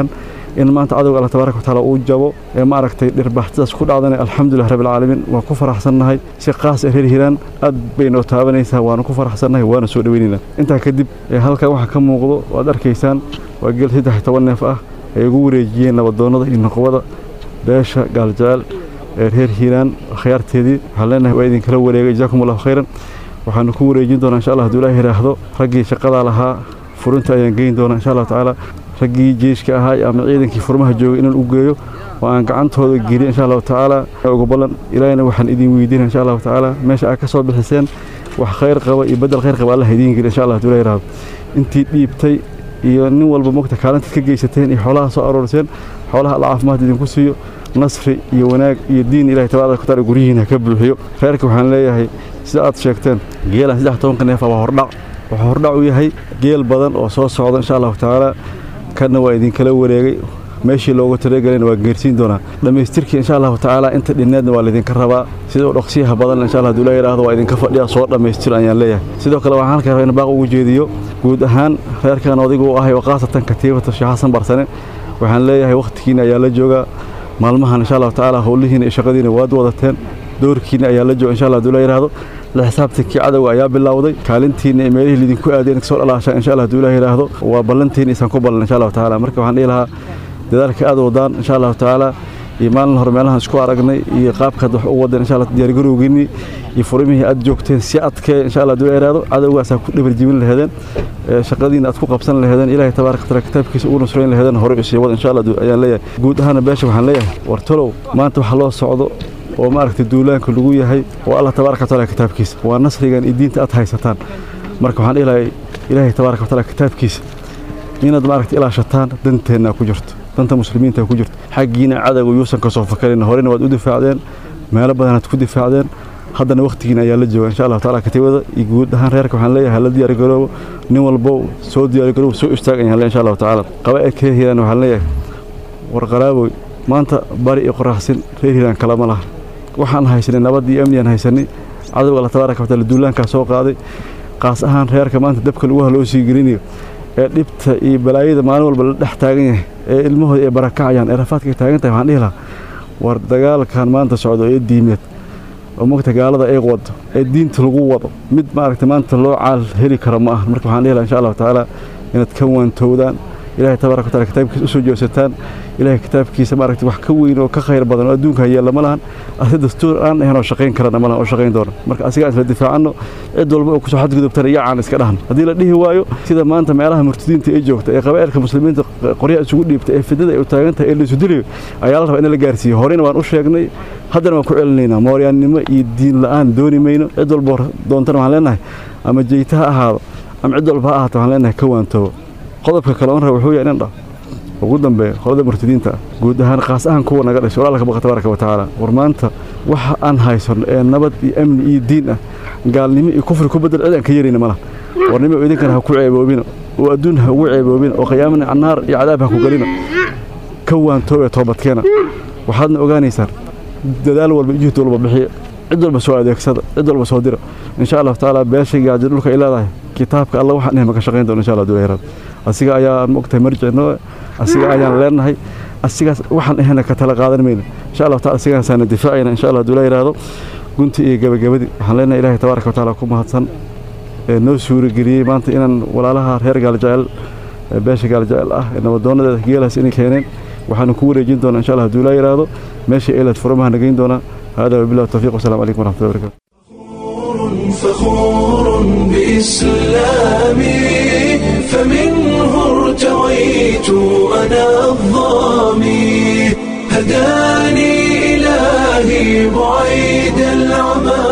in maanta cadowga alla tabaaraka watacaala uu jabo ee maaragtay dhirbaxtidaas ku dhacdana alxamdulilah rabbilcaalamiin waan ku faraxsannahay si qaas ah reer hiiraan aad bay noo taabanaysaa waanu ku faraxsannahay waana soo dhoweynaynaa intaa kadib halkan waxaa ka muuqdo waad arkaysaan waa geel saddex iyo toban neef ah ay ugu wareejiyeen nabadoonnada iyo noqobada beesha gaaljecel ee reer hiiraan khiyaarteedii waxaan leenahay waa idinkala wareegay jazaakum allahu khayran waxaanu ku wareejin doonaa insha allah hadduu ilaah yidhaahdo raggii shaqadaa lahaa furinta ayaan geyn doonaa insha allahu tacaala raggii jeeshka ahaa ama ciidankii furmaha joogay inaan u geeyo oo aan gacantooda geliyo insha allahu tacaala ugu ballan ilaahina waxaan idin weydiinaya insha allahu tacaala meesha aad ka soo bixiseen wax khayr qaba iyo bedel khayr qaba allah idiin geliyo insha allah hadduu ilaah yidhaahdo intii dhiibtay iyo nin walba mogta kaalintaad ka geysateen iyo xoolaha soo aroorseen xoolaha alla caafimaad idinku siiyo nasri iyo wanaag iyo diin ilahay tabaaraka wataala guryihiina ka buuxiyo reerka waxaan leeyahay sida aad sheegteen geelan saddex tobanka neefa waa hordhac wuxuu hordhac u yahay geel badan oo soo socda insha allahu tacaala kanna waa idinkala wareegay meeshii loogu talagelayna waa geersiin doonaa dhammaystirkii insha allahu tacaala inta dhinneedna waa laydinka rabaa sida u dhaqsiyaha badan insha allah haduu la yidhaahdo waa idinka fadhiya soo dhammaystir ayaan leeyahay sidoo kale waxaan halkaa rabaa in baaq ugu jeediyo guud ahaan reerkan odigu u ahay oo khaasatan katiibata sheekh xasan barsane waxaan leeyahay wakhtigiina ayaa la joogaa maalmahan insha allahu tacaala howlihiina iyo shaqadiina waad wadateen doorkiina ayaa la jooga insha allah haduu la yidhaahdo la xisaabtankii cadowga ayaa bilowday kaalintiina iyo meelihii lidinku aadeen kasoo dhalaashaan insha allah haduu ilaah yidhaahdo waa ballantiina isaan ku ballan insha allahu tacaala marka waxaan dhihi lahaa dadaalka aad wadaan insha allahu tacaala iyo maalin hore meelahan isku aragnay iyo qaabkaad wax u wadeen insha allah diyaargarowgiinii iyo furimihii aad joogteen si adkee insha allah haduu la yidhaahdo cadowgaasaa ku dhabarjibin laheedeen shaqadiina aad ku qabsan laheedeen ilaahay tabaaraka wataala kitaabkiisa ugu nusrayn laheedeen hore usii wada insha allah ayaan leeyahay guud ahaana beesha waxaan leeyahay war talow maanta waxa loo socdo oo maaragtay duulaanka lagu yahay oo allah tabaaraka wataala kitaabkiisa waa nasrigan iyo diinta aad haysataan marka waxaan dhihi lahay ilaahay tabaaraka wataala kitaabkiisa inaad maaragtay ilaashataan danteenna ku jirto danta muslimiinta ku jirto xaggiina cadowga yuusan ka soo fakarin horena waad u difaacdeen meelo badanaad ku difaacdeen haddana wakhtigiina ayaa la jooga insha allahu taala katiibada iyo guud ahaan reerka waxaan leeyahay hala diyaargaroobo nin walbo soo diyaargaroobo soo istaag ayaan leeyahay insha allahu tacaala qabaa'idka reer hiiraan waxaan leeyahay war qaraaboy maanta bari iyo qoraxsin reer hiiraan kalama laha waxaan haysanay nabad iyo amniyaan haysanay cadowga alla tabaaraka wataala duulaankaa soo qaaday qaas ahaan reerka maanta dabka lagu haloo sii gelinayo ee dhibta iyo balaayada maalin walba la dhex taagan yahay ee ilmahooda ay barakacayaan ee rafaadka taagan tahay waxaan dhihi lahaa war dagaalkan maanta socdo ee diimeed oo mogta gaalada ay wado ee diinta lagu wado mid maaragtay maanta loo caal heli karo ma aha marka waxaan dhihi lahaa insha allahu tacaala inaad ka waantowdaan ilahay tabaaraka wataala kitaabkiisa usoo joogsataan ilahay kitaabkiisa maaragtay wax ka weyn oo ka khayr badan oo adduunka yeella ma lahan ase dastuur aan ahayn oo shaqayn karana ma lahan oo shaqayn doona marka asiga aan isla difaacanno cid walba oo kusoo xadgudubtana yacaan iska dhahno haddii la dhihi waayo sida maanta meelaha murtadiinta ay joogta ee qabaa'ilka muslimiinta qoryaha isugu dhiibta ee fidada ay u taagan tahay ee la isu dilayo ayaa la rabaa in la gaarsiiyo horena waan u sheegnay haddana waan ku celinaynaa mooryaannimo iyo diin la'aan dooni mayno cid walba doontana waxaan leenahay ama jeyta ha ahaado ama cid walba ha ahaato waxaan leenahay ka waantoobo qodobka kale oon raba wuxuu yahay inan dhah ugu dambeeya qolada murtadiinta ah guud ahaan qaas ahaan kuwa naga dhashay walaalka baqa tabaaraka wa tacaala war maanta waxa aan haysanno ee nabad iyo amni iyo diin ah gaalnimo iyo kufri ku bedel cid aan ka yarayna malaha warnimo idinkana ha ku ceeboobina oo adduun ha ugu ceeboobina oo qiyaamana annaar iyo cadaab ha ku gelina ka waantoobe toobadkeena waxaadna ogaanaysaan dadaal walba juhd walba bixiya cid walba soo adeegsada cid walba soo dira insha allahu tacaala beesha gaajo dhulka ay leedahay kitaabka alla waxaan ehma ka shaqayn doona insha allah dulayraad asiga ayaan mogtahay marjicno asiga ayaan leenahay asigaas waxaan ahayna ka tala qaadan mayna insha allahu taala asigaasaana difaacayna insha allah dula yiraahdo gunti iyo gabagabadii waxaan leenahay ilaahay tabaaraka wa tacaala ku mahadsan ee noo suurageliyey maanta inaan walaalaha reer gaaljecel beesha gaaljecel ah ee nabadoonadeeda geelaas inay keeneen waxaanu ku wareejin doonaa insha allah haduu laa yiraahdo meesha eelaad furamaha nagayn doonaa hada wabillahi tawfiiq wasalaamu calaykum waraxmatullahi wabarakatu فخور بإسلامي فمنه ارتويت أنا الظامي هداني إلهي بعيد العمى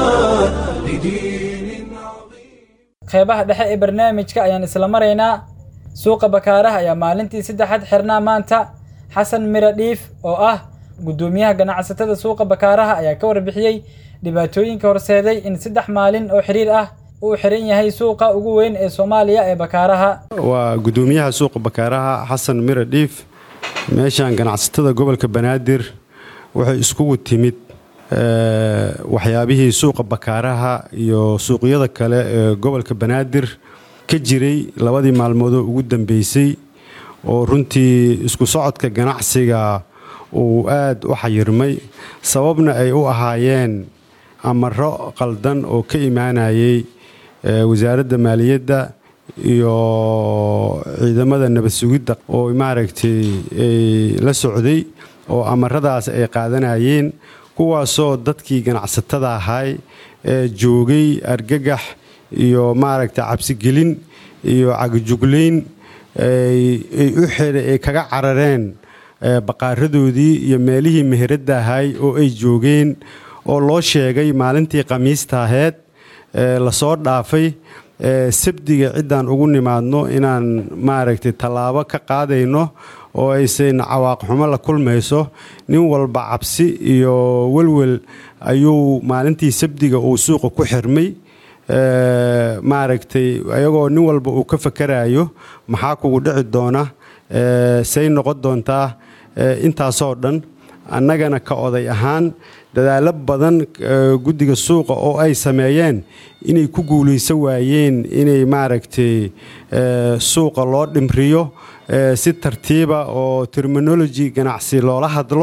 qeybaha dhexe ee barnaamijka ayaan isla maraynaa suuqa bakaaraha ayaa maalintii saddexaad xirnaa maanta xasan mira dhiif oo ah guddoomiyaha ganacsatada suuqa bakaaraha ayaa ka warbixiyey dhibaatooyinka horseeday in saddex maalin oo xiriir ah uu xiran yahay suuqa ugu weyn ee soomaaliya ee bakaaraha waa guddoomiyaha suuqa bakaaraha xasan mira dhiif meeshan ganacsatada gobolka banaadir waxay iskugu timid waxyaabihii suuqa bakaaraha iyo suuqyada kale ee gobolka banaadir ka jiray labadii maalmoodoo ugu dambeysay oo runtii isku socodka ganacsiga uu aad u xayirmay sababna ay u ahaayeen amaro qaldan oo ka imaanayay wasaaradda maaliyadda iyo ciidamada nabad sugidda oo maaragtay la socday oo amaradaas ay qaadanayeen kuwaasoo dadkii ganacsatada ahay ee joogay argagax iyo maaragtay cabsigelin iyo cagajuglayn ay u xidha ay kaga carareen baqaaradoodii iyo meelihii meheradda ahay oo ay joogeen oo loo sheegay maalintii khamiista aheyd lasoo dhaafay sabdiga ciddaan ugu nimaadno inaan maaragtay tallaabo ka qaadayno oo aysan cawaaqxumo la kulmayso nin walba cabsi iyo welwel ayuu maalintii sabdiga uu suuqa ku xirmay maaragtay ayagoo nin walba uu ka fakarayo maxaa kugu dhici doona say noqon doontaa intaasoo dhan annagana ka oday ahaan dadaallo badan guddiga suuqa oo ay sameeyeen inay ku guulaysan waayeen inay maaragtay suuqa loo dhimriyo si tartiiba oo terminology ganacsi loola hadlo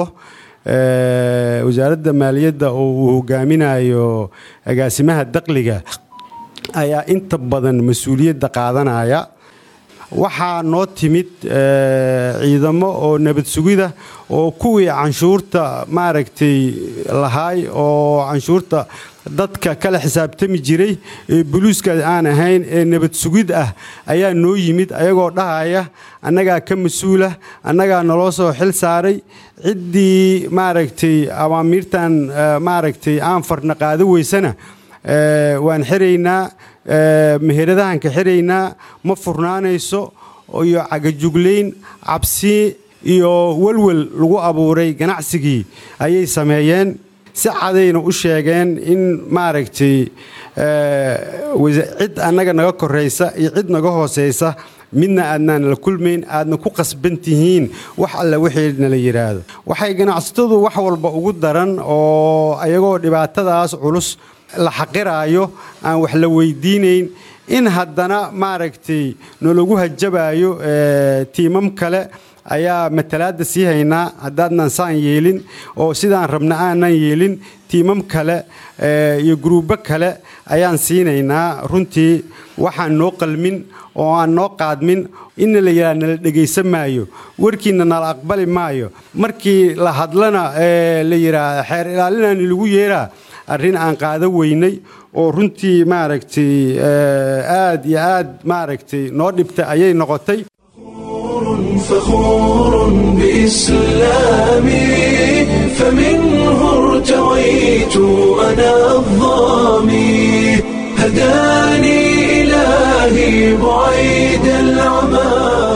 wasaaradda maaliyadda oo uu hogaaminayo agaasimaha daqliga ayaa inta badan mas-uuliyadda qaadanaya waxaa noo timid ciidamo oo nabad sugida oo kuwii canshuurta maaragtay lahaay oo canshuurta dadka kala xisaabtami jiray ee buluuska aan ahayn ee nabad sugid ah ayaa noo yimid ayagoo dhahaya annagaa ka mas-uula annagaa naloo soo xil saaray ciddii maaragtay awaamiirtan maaragtay aan farna qaado weysana waan xiraynaa meheradahan ka xiraynaa ma furnaanayso iyo cagajuglayn cabsi iyo welwel lagu abuuray ganacsigii ayay sameeyeen si cadayna u sheegeen in maaragtay cid annaga naga koraysa iyo cid naga hooseysa midna aadnaan la kulmayn aadna ku qasban tihiin wax alle wixii nala yidhaahdo waxay ganacsatadu wax walba ugu daran oo ayagoo dhibaatadaas culus la xaqiraayo aan wax la weydiinayn in haddana maaragtay nalagu hajabaayo tiimam kale ayaa matalaadda sii haynaa haddaadnan saan yeelin oo sidaan rabna aanan yeelin tiimam kale iyo guruubbo kale ayaan siinaynaa runtii waxaan noo qalmin oo aan noo qaadmin inna la yidhaha nala dhegaysan maayo warkiinna nala aqbali maayo markii la hadlana la yidhaah xeer ilaalinaani lagu yeeraa arrin aan qaado weynay oo runtii maaragtay aad iyo aad maaragtay noo dhibta ayay noqotay فخور بإسلامي فمنه ارتويت أنا الظامي هداني إلهي بعيد العمى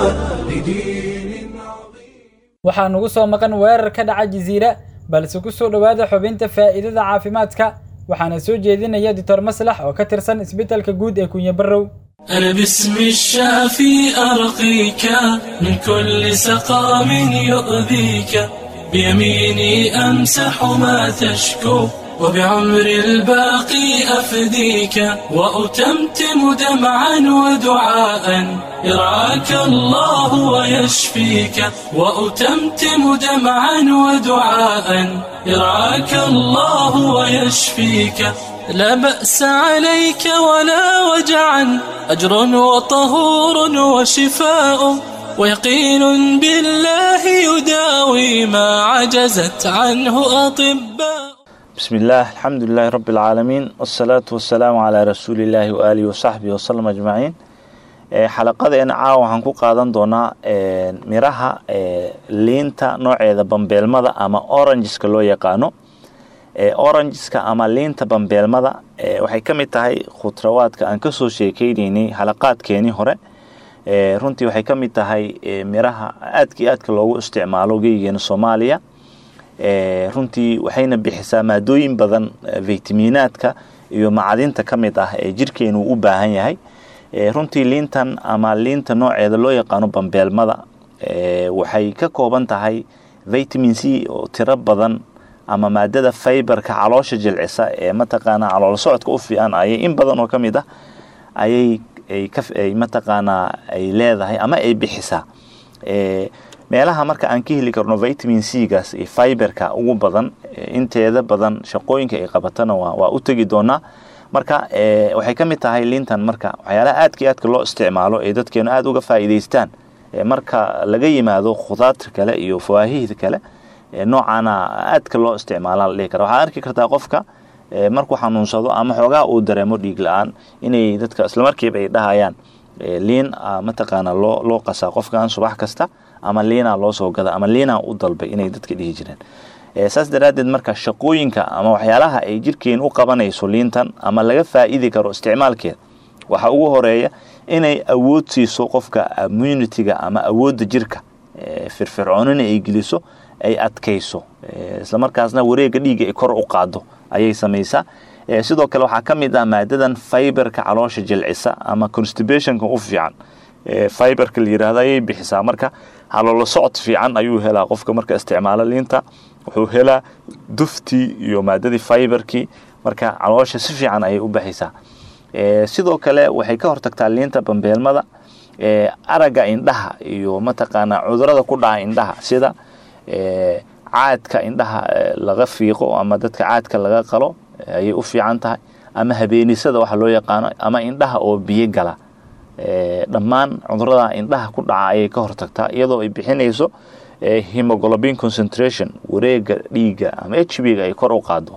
waxaa nugu soo maqan weerar ka dhaca jasiira balse ku soo dhowaada xubinta faa'iidada caafimaadka waxaana soo jeedinaya doctor maslax oo ka tirsan isbitaalka guud ee kunye barrow أنا باسم الشافي أرقيك من كل سقام يؤذيك بيميني أمسح ما تشكو وبعمر الباقي أفديك وأتمتم دمعا ودعاء يرعاك الله ويشفيك وأتمتم دمعا ودعاء يرعاك الله ويشفيك لا بأس عليك ولا وجعا أجر وطهور وشفاء ويقين بالله يداوي ما عجزت عنه أطباء بسم الله الحمد لله رب العالمين والصلاة والسلام على رسول الله وآله وصحبه وسلم أجمعين xalaqadeena caawa waxaan ku qaadan doonaa miraha liinta nooceeda bambeelmada ama orangeska loo yaqaano orangeska ama liinta bambeelmada waxay ka mid tahay khudrawaadka aan kasoo sheekeyneynay halaqaadkeenii hore runtii waxay ka mid tahay miraha aadka iyo aadka loogu isticmaalo geygeena soomaaliya runtii waxayna bixisaa maadooyin badan faytamiinaadka iyo macdinta ka mid ah ee jirkeenu u baahan yahay runtii liintan ama liinta nooceeda loo yaqaano bambeelmada waxay ka kooban tahay vitamin c oo tiro badan ama maadada faybarka caloosha jilcisa ee mataqaanaa calool socodka u fiican ayay in badan oo ka mid ah ayay ay mataqaanaa ay leedahay ama ay bixisaa meelaha marka aan ka heli karno vitamin c gaas iyo fiberka ugu badan inteeda badan shaqooyinka ay qabatana waa u tegi doonaa marka waxay ka mid tahay liintan marka waxyaalaha aadka iyo aadka loo isticmaalo ee dadkeenu aada uga faa'iidaystaan marka laga yimaado khudaarta kale iyo fawaahihda kale noocaana aadka loo isticmaala la dhihi kara waxaad arki kartaa qofka markuu xanuunsado ama xoogaa uu dareemo dhiig la-aan inay dadka islamarkiiba ay dhahayaan liin mataqaana loo loo qasaa qofkan subax kasta ama liinaa loo soo gada ama liinaa u dalbay inay dadka dhihi jireen saas daraaddeed marka shaqooyinka ama waxyaalaha ay jirkeen u qabanayso liintan ama laga faa'iidi karo isticmaalkeeda waxaa ugu horeeya inay awood siiso qofka immunitiga ama awoodda jirka firfircoonina ay geliso ay adkayso islamarkaasna wareega dhiigga ay kor u qaado ayay samaysaa sidoo kale waxaa ka mid ah maadadan fiberka caloosha jilcisa ama constibationka u fiican fiberka la yirahdo ayay bixisaa marka haloolo socod fiican ayuu helaa qofka marka isticmaalo liinta wuxuu helaa duftii iyo maadadii fiberkii marka caloosha si fiican ayay u baxaysaa sidoo kale waxay ka hortagtaa liinta bambeelmada aragga indhaha iyo mataqaanaa cudurada ku dhaca indhaha sida caadka indhaha laga fiiqo ama dadka caadka laga qalo ayay u fiican tahay ama habeenisada waxa loo yaqaano ama indhaha oo biyo gala dhammaan cudurada indhaha ku dhaca ayay ka hortagtaa iyadoo ay bixinayso hemoglobin concentration wareega dhiigga ama h b ga ay kor u qaado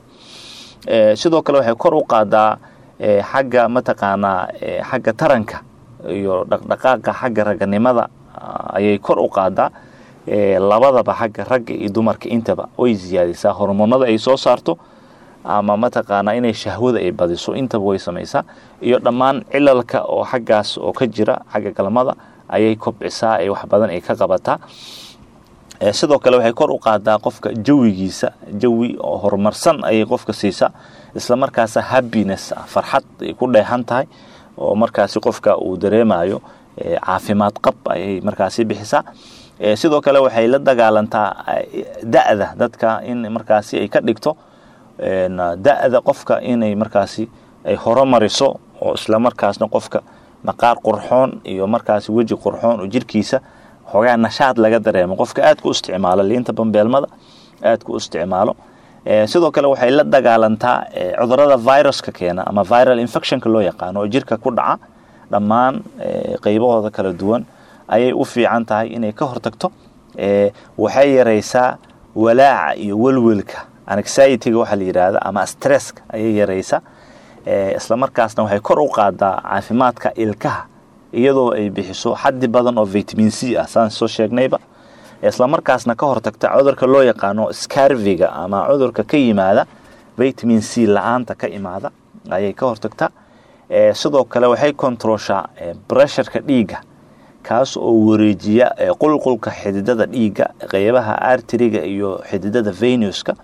sidoo kale waxay kor u qaadaa xagga mataqaanaa xagga taranka iyo dhaqdhaqaaqa xagga raganimada ayay kor u qaadaa labadaba xagga ragga iyo dumarka intaba way siyaadisaa hormoonada ay soo saarto ama mataqaanaa inay shahwada ay badiso intaba way samaysaa iyo dhammaan cilalka oo xaggaas oo ka jira xagga galmada ayay kobcisaa ee wax badan ay ka qabataa sidoo kale waxay kor u qaadaa qofka jawigiisa jawi oo horumarsan ayay qofka siisaa islamarkaasa happiness farxad ay ku dheehan tahay oo markaasi qofka uu dareemayo caafimaad qab ayay markaasi bixisaa sidoo kale waxay la dagaalantaa da-da dadka in markaasi ay ka dhigto da-da qofka inay markaasi ay horumariso oo islamarkaasna qofka maqaar qurxoon iyo markaasi weji qurxoon oo jirkiisa xoogaa nashaad laga dareemo qofka aad ku isticmaalo liinta bambeelmada aad ku isticmaalo sidoo kale waxay la dagaalantaa cudurada viruska keena ama viral infectionka loo yaqaano oo jirka ku dhaca dhammaan qeybahooda kala duwan ayay u fiican tahay inay ka hortagto waxay yaraysaa walaaca iyo welwelka anxiety-ga waxaa la yidhaahda ama stresska ayay yaraysaa islamarkaasna waxay kor u qaadaa caafimaadka ilkaha iyadoo ay bixiso xaddi badan oo vitamin c ah saan soo sheegnayba islamarkaasna ka hortagta cudurka loo yaqaano scarviga ama cudurka ka yimaada vitamin c la-aanta ka imaada ayay ka hortagtaa sidoo kale waxay kontrooshaa bresharka dhiigga kaas oo wareejiya qulqulka xididada dhiigga qeybaha arteriga iyo xididada venuska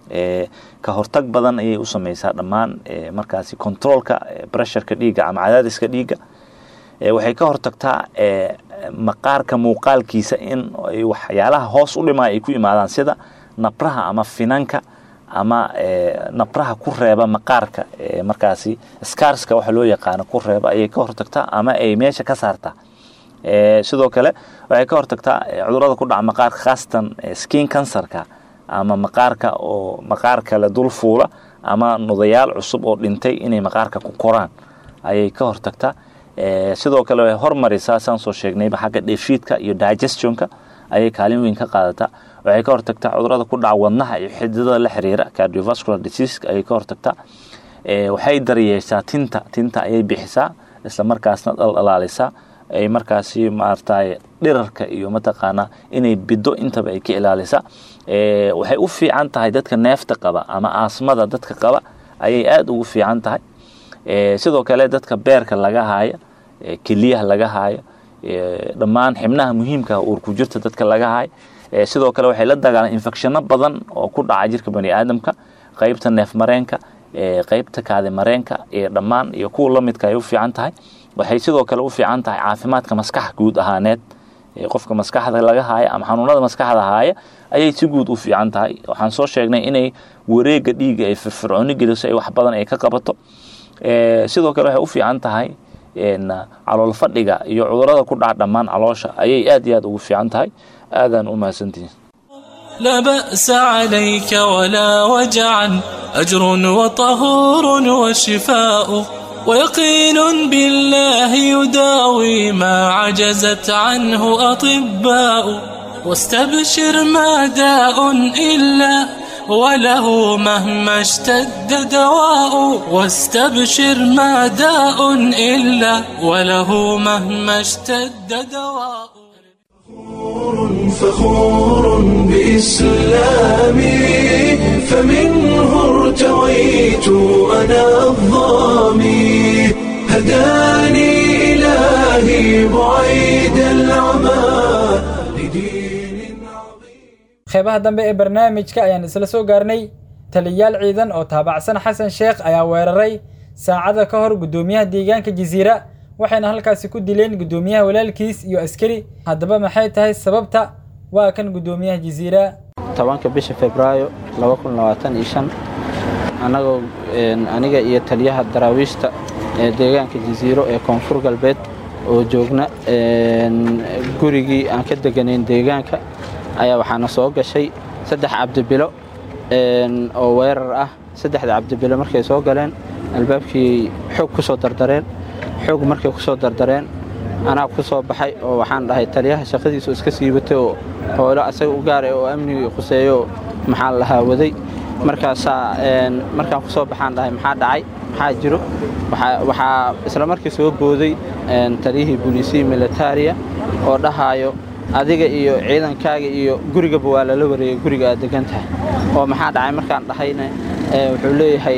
ka hortag badan ayay u sameysaa dhammaan markaasi controolka bresharka dhiigga ama cadaadiska dhiigga waxay ka hortagtaa maqaarka muuqaalkiisa in waxyaalaha hoos u dhima ay ku imaadaan sida nabraha ama finanka ama nabraha ku reeba maqaarka markaasi scarska waxa loo yaqaano ku reeba ayay ka hortagtaa ama ay meesha ka saartaa sidoo kale waxay ka hortagtaa cudurada ku dhaca maqaarka khaasatan skin cancerka ama maqaarka oo maqaar kale dul fuula ama nudayaal cusub oo dhintay inay maqaarka ku koraan ayay ka hortagtaa sidoo kale way hormarisaa saan soo sheegnayba xagga dheefiidka iyo digestionka ayay kaalin weyn ka qaadataa waxay ka hortagtaa cudurada ku dhaca wadnaha iyo xididada la xiriira cardiovascular disease ayay ka hortagtaa waxay daryeeshaa tinta tinta ayay bixisaa isla markaasna dhaldhalaalisaa ay markaasi maaragtay dhirarka iyo mataqaanaa inay bido intaba ay ka ilaalisaa waxay u fiican tahay dadka neefta qaba ama aasmada dadka qaba ayay aada ugu fiican tahay sidoo kale dadka beerka laga haaya keliyaha laga haaya dhammaan xibnaha muhiimka uurku jirta dadka laga haaya sidoo kale waxay la dagaalan infecshano badan oo ku dhaca jirka bani aadamka qeybta neef mareenka qeybta kaadi mareenka iyo dhammaan iyo kuwa lamidka ay u fiican tahay waxay sidoo kale u fiican tahay caafimaadka maskaxa guud ahaaneed qofka maskaxda laga haaya ama xanuunada maskaxda haaya ayay si guud u fiican tahay waxaan soo sheegnay inay wareega dhiiga ay firfircooni geliso ay wax badan ay ka qabato sidoo kale waxay u fiican tahay calool fadhiga iyo cudurada ku dhaca dhammaan caloosha ayay aad iyo aad ugu fiican tahay aadaan u mahadsantihiin لا بأس عليك ولا وجعا أجر وطهور وشفاء ويقين بالله يداوي ما عجزت عنه أطباء واستبشر ما داء إلا وله مهما اشتد دواء واستبشر ما داء إلا وله مهما اشتد دواء فخور بإسلامي فمنه ارتويت أنا الظامي هداني إلهي بعيد العمى qeybaha dambe ee barnaamijka ayaan isla soo gaarnay taliyayaal ciidan oo taabacsan xasan sheekh ayaa weeraray saacada ka hor guddoomiyaha deegaanka jasiira waxayna halkaasi ku dileen guddoomiyaha walaalkiis iyo askari haddaba maxay tahay sababta waa kan guddoomiyaha jasiira tobanka bisha febraayo annagoo aniga iyo taliyaha daraawiishta ee deegaanka jasiiro ee koonfur galbeed oo joogna gurigii aan ka deganayn deegaanka ayaa waxaana soo gashay saddex cabdibilo oo weerar ah saddexda cabdibilo markay soo galeen albaabkii xoog ku soo dardareen xoog markay ku soo dardareen anaa ku soo baxay oo waxaan dhahay taliyaha shaqadiisu iska siibatay oo howlo asaga u gaara oo amnigii khuseeyo maxaa lahaa waday markaasaa markaan ku soo baxaan dhahay maxaa dhacay maxaa jiro waxaa isla markii soo booday taliyihii booliisihii militaariya oo dhahaayo adiga iyo ciidankaaga iyo gurigaba waa lala wareegay guriga aad degan tahay oo maxaa dhacay markaan dhahayna wuxuu leeyahay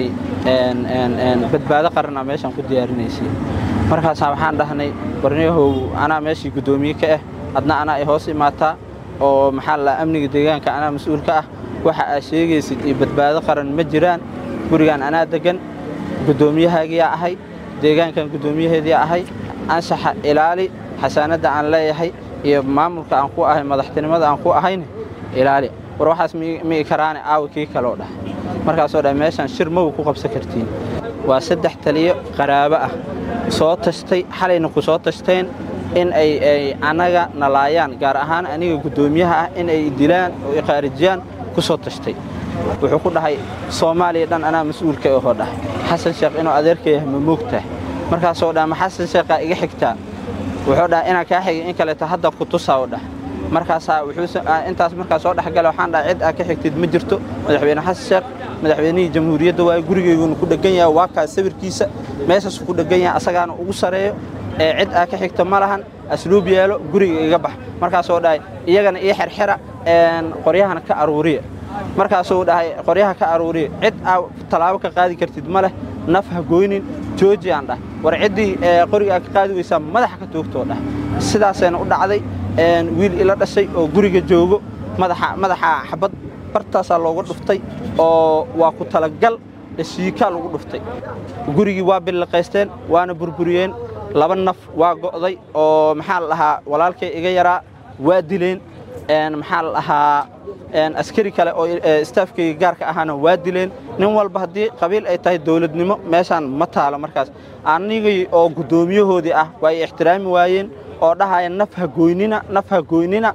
badbaado qarana meeshaan ku diyaarinaysay markaasaa waxaan dhahnay barniyahow anaa meeshii guddoomiye ka ah adna anaa ay hoos imaataa oo maxaa la amniga deegaanka anaa mas-uul ka ah waxa aad sheegaysid iyo badbaado qaran ma jiraan gurigaan anaa degan guddoomiyahaagii ahay deegaankan guddoomiyaheedii ahay anshaxa ilaali xasaanadda aan leeyahay iyo maamulka aan ku ahay madaxtinimada aan ku ahayne ilaali war waxaas mi karaane aawi kii kaloo dhah markaasoo dhah meeshaan shir magu ku qabsan kartiin waa saddex taliyo qaraabo ah soo tashtay xalayna ku soo tashteen in ay annaga nalaayaan gaar ahaan aniga guddoomiyaha ah in ay dilaan oo ikhaarijiyaan ku soo tashtay wuxuu ku dhahay soomaaliya dhan anaa mas-uulka ohoo dhahay xasan sheekh inuu adeerka yahay ma moogtahay markaasoo dhah ma xasan sheekhaa iga xigtaa wuxuu dhahay inaan kaa xigay in kaleeto hadda ku tusaa u dhah markaasaa intaas markaa soo dhexgala waxaan dhahay cid aad ka xigtid ma jirto madaxweyne xasan sheekh madaxweynihii jamhuuriyadda waaye gurigeyguna ku dheggan yahay waa kaas sawirkiisa meeshaasuu ku dheggan yahay asagaana ugu sareeyo ee cid aad ka xigto ma lahan asluub yeelo guriga iga bax markaasuu dhahay iyagana ii xerxera qoryahana ka aruuriya markaasuu dhahay qoryaha ka aruuriya cid aa tallaabo ka qaadi kartid ma leh naf ha goynin jooji aan dhah war ciddii qoriga aad ka qaadi weysaa madaxa ka toogtoo dhah sidaasayna u dhacday wiil ila dhashay oo guriga joogo madaxa xabad bartaasaa looga dhuftay oo waa ku talagal dhashiikaa lagu dhuftay gurigii waa billiqaysteen waana burburiyeen laba naf waa go'day oo maxaa la dhahaa walaalkay iga yaraa waa dileen maxaa la dhahaa askari kale oo istaafkayga gaarka ahaana waa dileen nin walba haddii qabiil ay tahay dowladnimo meeshaan ma taalo markaas anigii oo guddoomiyahoodii ah waa ay ixtiraami waayeen oo dhahaya naf ha goynina naf ha goynina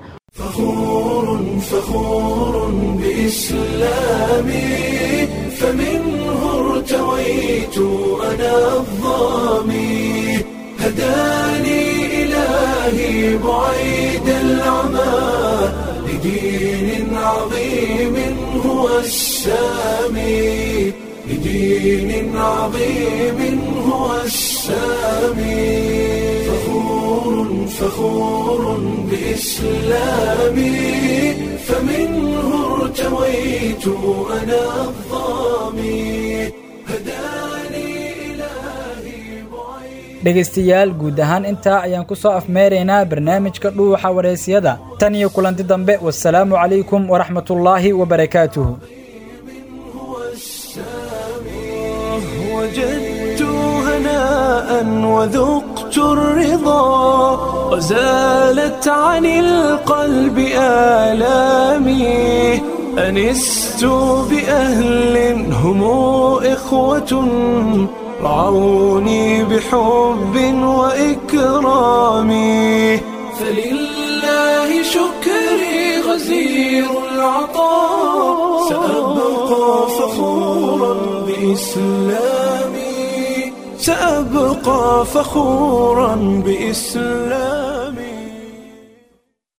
فخور بإسلامي فمنه ارتويت أنا الظامي هداني إلهي بعيد العمى لدين عظيم هو السامي لدين عظيم هو السامي فخور فخور بإسلامي فمنه ارتويت أنا الظامي dhegaystayaal guud ahaan intaa ayaan ku soo afmeeraynaa barnaamijka dhuuxa wareysiyada tan iyo kulanti dambe wasalaamu calaykum waraxmatullaahi wabarakaatuhu وجدت هناء وذقت الرضا وزالت عن القلب آلامي أنست بأهل هم إخوة رعوني بحب وإكرام فلله شكري غزير العطاء سأبقى فخورا بإسلامي سأبقى فخورا بإسلامي